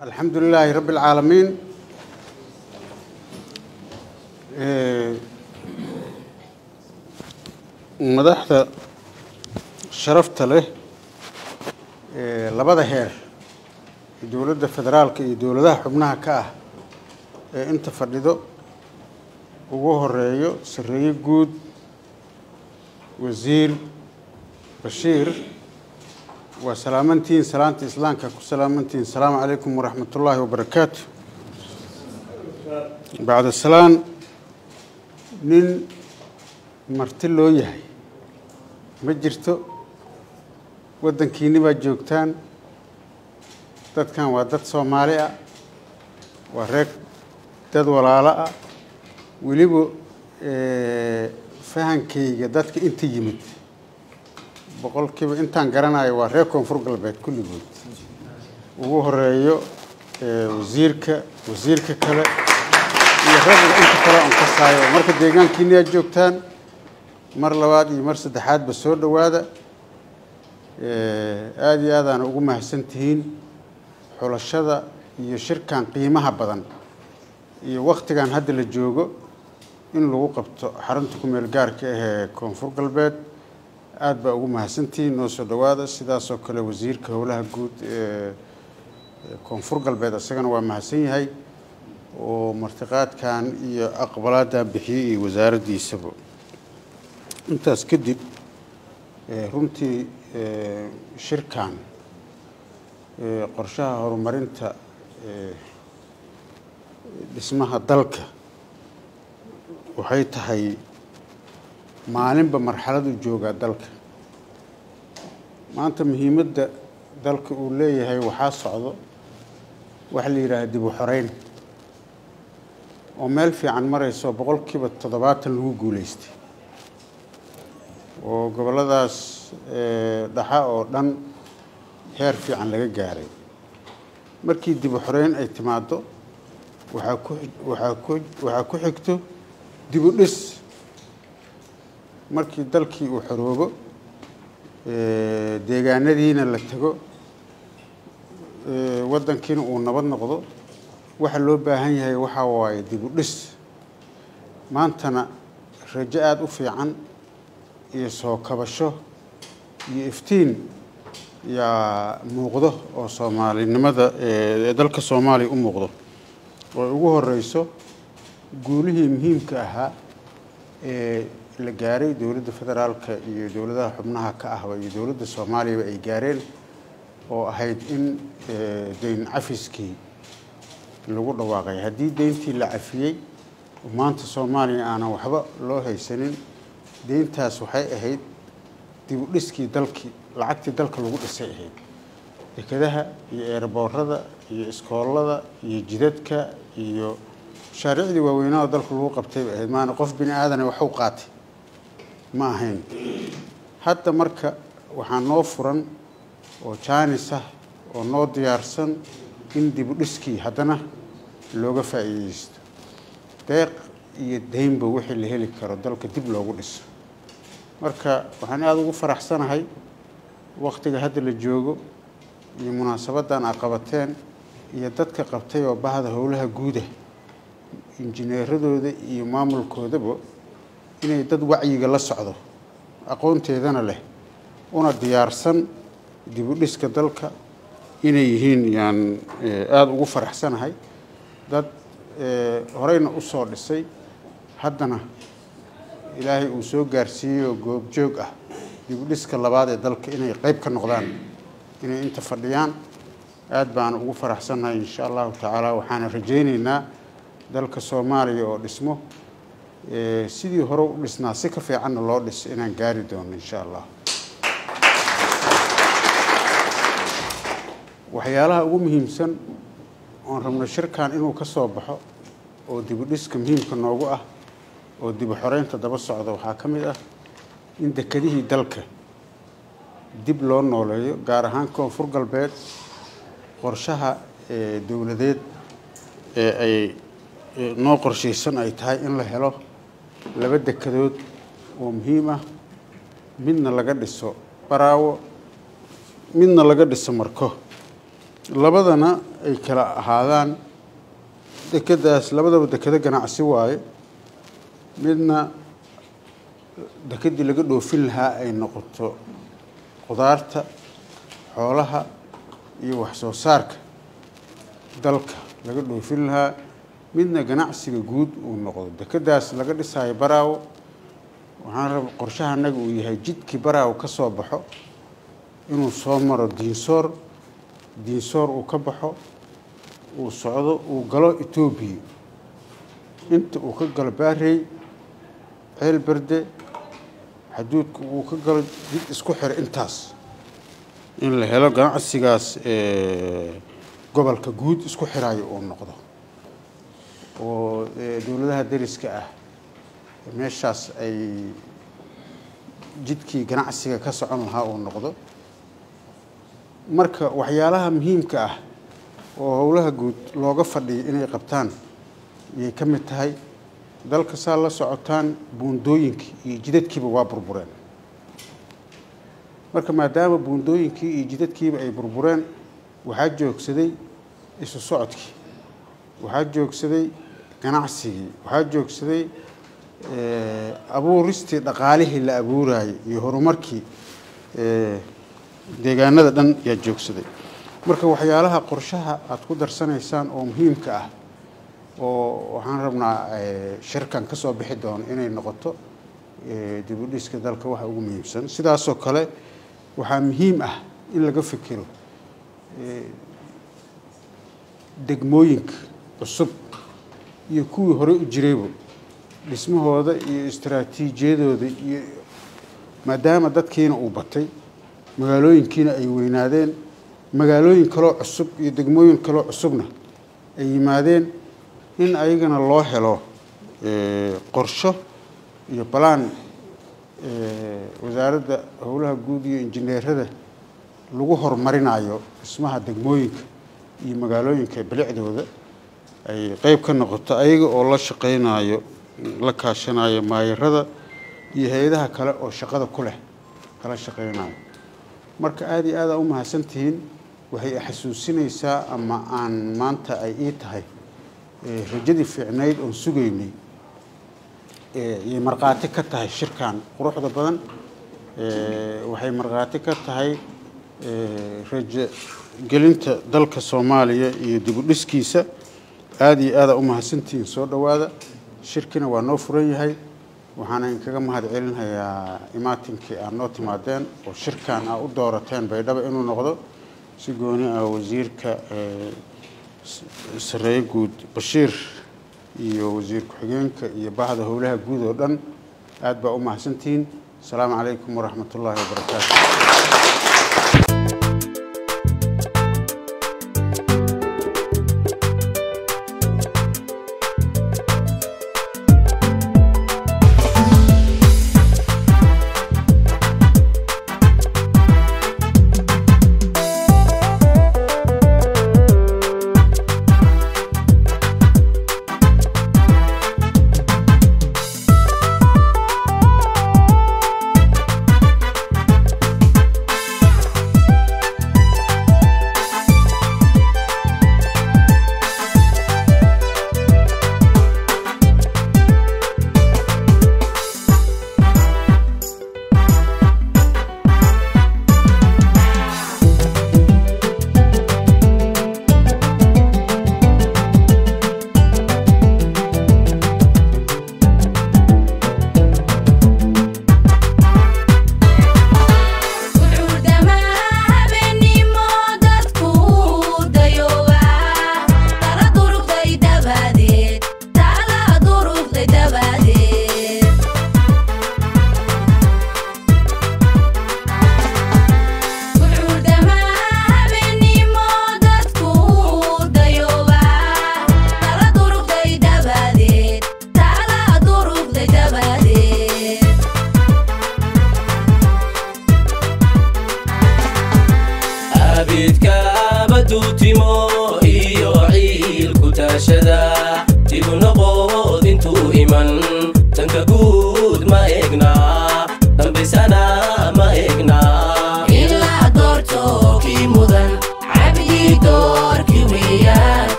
alxamdu lilaahi rabbi اlcaalamiin madaxda sharafta leh labada heer dowladda federaalka iyo dowladaha xubnaha ka ah ee inta fadhido ugu horeeyo sareeye guud wasiir bashiir waa salaamantihiin salaanta islaamka ku salaamantihiin asalaamu calaykum waraxmat ullaahi wabarakaatu bacda salaan nin marti loo yahay ma jirto waddankiinni baad joogtaan dadkan waa dad soomaali ah waa reer dad walaalo ah weliba fahankayga dadka inta yimid boqolkiiba intaan garanayo waa reer koonfur galbeed kulligood ugu horeeyo wasiirka wasiirka kale iyo ragga inta kale on kasaayo marka deegaankiini aad joogtaan mar labaad iyo mar saddexaadba soo dhowaada aada iyo aadaana ugu mahadsan tihiin xulashada iyo shirkan qiimaha badan iyo waktigan hadda la joogo in lagu qabto xarunta ku meel gaarka ah ee koonfur galbeed aada baa ugu mahadsantihiin noo soo dhowaada sidaasoo kale wasiirka howlaha guud ee koonfur galbeed isagana waa mahadsan yahay oo martiqaadkan iyo aqbalaadan bixiyey iyo wasaaraddiisaba intaas kadib runtii shirkan qorshaha horumarinta dhismaha dalka waxay tahay maalinba marxaladu joogaa dalka maanta muhiimadda dalka uu leeyahay waxaa socdo waxa la yidhaaha dib u xoreyn oo meel fiican marayso boqolkiiba toddobaatan lagu guuleystay oo gobolladaas dhaxa oo dhan heer fiican laga gaaray markii dib u xoreyn ay timaaddo waxaa ku waxaa ku waxaa ku xigto dib u dhis markii dalkii uu xoroobo deegaanadiina la tego waddankiina uu nabad noqdo waxa loo baahan yahay waxaa waaye dib u dhis maantana rajo aada u fiican iyo soo kabasho iyo iftiin yaa muuqdo oo soomaalinimada ee dalka soomaaliya u muuqdo oo ugu horeyso guulihii muhiimka ahaa ee la gaaray dowladda federaalka iyo dowladaha xubnaha ka ahba iyo dowladda soomaaliyaba ay gaareen oo ahayd in deyn cafiskii lagu dhawaaqay haddii deyntii la cafiyey maanta soomaaliya aanan waxba loo haysanin deyntaas waxay ahayd dib u dhiskii dalkii lacagtii dalka lagu dhisay ahayd dekadaha iyo eerboorada iyo iskoolada iyo jidadka iyo mashaariicdii waaweynada dalka lagu qabtay bay ahayd maana qof bini aadane waxu qaatay ma ahayn hadda marka waxaa noo furan oo jaanis ah oo noo diyaarsan in dib u dhiskii haddana looga faa'iideysto deeq iyo deynba wixii la heli karo dalka dib loogu dhiso marka waxaan aada ugu faraxsanahay waktiga hadda la joogo iyo munaasabaddan a qabateen iyo dadka qabtay oo bahda howlaha guuda injineeradooda iyo maamulkoodaba inay dad wacyiga la socdo aqoonteedana leh una diyaarsan dib u dhiska dalka inay yihiin yaan aada ugu faraxsanahay dad horeyna u soo dhisay haddana ilaahay uu soo gaarsiiyey oo goobjoog ah dib u dhiska labaad ee dalka inay qeyb ka noqdaan inay inta fadhiyaan aada baan ugu faraxsannahay insha allahu tacaala waxaana rajayneynaa dalka soomaaliya oo dhismo sidii hore u dhisnaa si ka fiicanna loo dhiso inaan gaari doono insha allah waxyaalaha ugu muhiimsan oon rabno shirkan inuu ka soo baxo oo dib u dhiska muhiimka noogu ah oo dib u xoreynta daba socda waxaa ka mid ah in dekedihii dalka dib loo nooleeyo gaar ahaan koonfur galbeed qorshaha dowladeed ee ay noo qorshaysan ay tahay in la helo laba dekedood oo muhiim ah midna laga dhiso baraawo midna laga dhiso marko labadana ay kala ahaadaan dekeddaas labadaba dekedo ganacsi waaye midna dekeddii laga dhoofin lahaa ay noqoto qudaarta xoolaha iyo wax soo saarka dalka laga dhoofin lahaa midna ganacsiga guud uu noqdo dekeddaas laga dhisaayo baraawo waxaan raba qorshaha annaga uu yahay jidkii baraawo ka soo baxo inuu soo maro diinsoor diinsoor uu ka baxo uu socdo uu galo etoobiya inta uu ka galo baarey ceel berde xaduudka uu ka galo jid isku xira intaas in la helo ganacsigaas gobolka guud isku xiraayo uu noqdo oo dowladaha dariska ah meeshaas ay jidkii ganacsiga ka socon lahaa uu noqdo marka waxyaalaha muhiimka ah oo howlaha guud looga fadhiyo inay qabtaan ayay ka mid tahay dalka saa la socotaan buundooyinkii iyo jidadkiiba waa burbureen marka maadaama buundooyinkii iyo jidadkiiba ay burbureen waxaa joogsaday isu socodkii waxaa joogsaday ganacsigii waxaa joogsaday abuuristii dhaqaalihii la abuurayay iyo horumarkii deegaanada dhan yaa joogsaday marka waxyaalaha qorshaha aada ku darsanaysaan oo muhiimka ah oo waxaan rabnaa shirkan ka soo bixi doono inay noqoto dib u dhiska dalka waxa ugu muhiimsan sidaasoo kale waxaa muhiim ah in laga fikiro degmooyinka cusub iyo kuwii horey u jirayba dhismahooda iyo istaraatiijiyadooda iyo maadaama dadkiina uu batay magaalooyinkiina ay weynaadeen magaalooyin kaloo cusub iyo degmooyin kaloo cusubna ay yimaadeen in ayagana loo helo qorsho iyo balaan wasaaradda howlaha guud iyo injineerada lagu horumarinayo dhismaha degmooyinka iyo magaalooyinka bilicdooda ay qeyb ka noqoto ayaga oo la shaqeynayo la kaashanayo maayarada iyo hay-adaha kale oo shaqada ku leh kala shaqeynayo marka aada iyo aada u mahadsantihiin waxay xasuusinaysaa ama aan maanta ay ii tahay rajadii fiicnayd oon sugaynay ayay markhaati ka tahay shirkan quruxda badan waxay markhaati ka tahay rajo gelinta dalka soomaaliya iyo dib u dhiskiisa aada iyo aada u mahadsantihiin soo dhowaada shirkina waa noo furan yahay waxaana inkaga mahad celinhayaa imaatinkii aad noo timaadeen oo shirkan aa u doorateen baydhaba inuu noqdo si gooni ah wasiirka sareeye guud bashiir iyo wasiir ku-xigeenka iyo bahda howlaha guud oo dhan aad baa u mahadsantihiin asalaamu calaykum waraxmat ullaahi wabarakaatu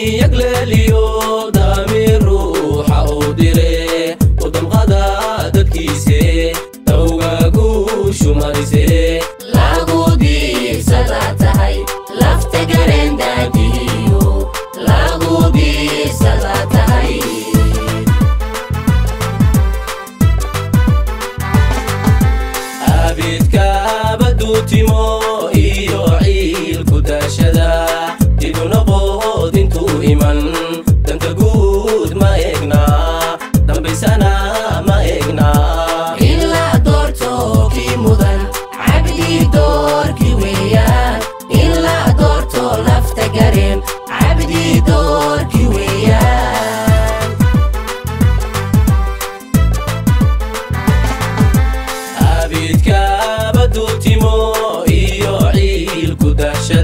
yagleeliyo daamiir ruuxa uu dire u damqada dadkiise dawgagu shumarise lagu diirsada tahay lafta gareen daadihiyo lagu diirsada tahay abidkaaba duutimo iyo ciilku daashada dibuna qood intuu iman danta guud ma egna dambaysana ma egna ilaa doorto kii mudan cabdii doorkii weeyaan ilaa doorto lafta gareen cabdii doorkii weeyaan abidkaaba duutimo iyo ciilku daashada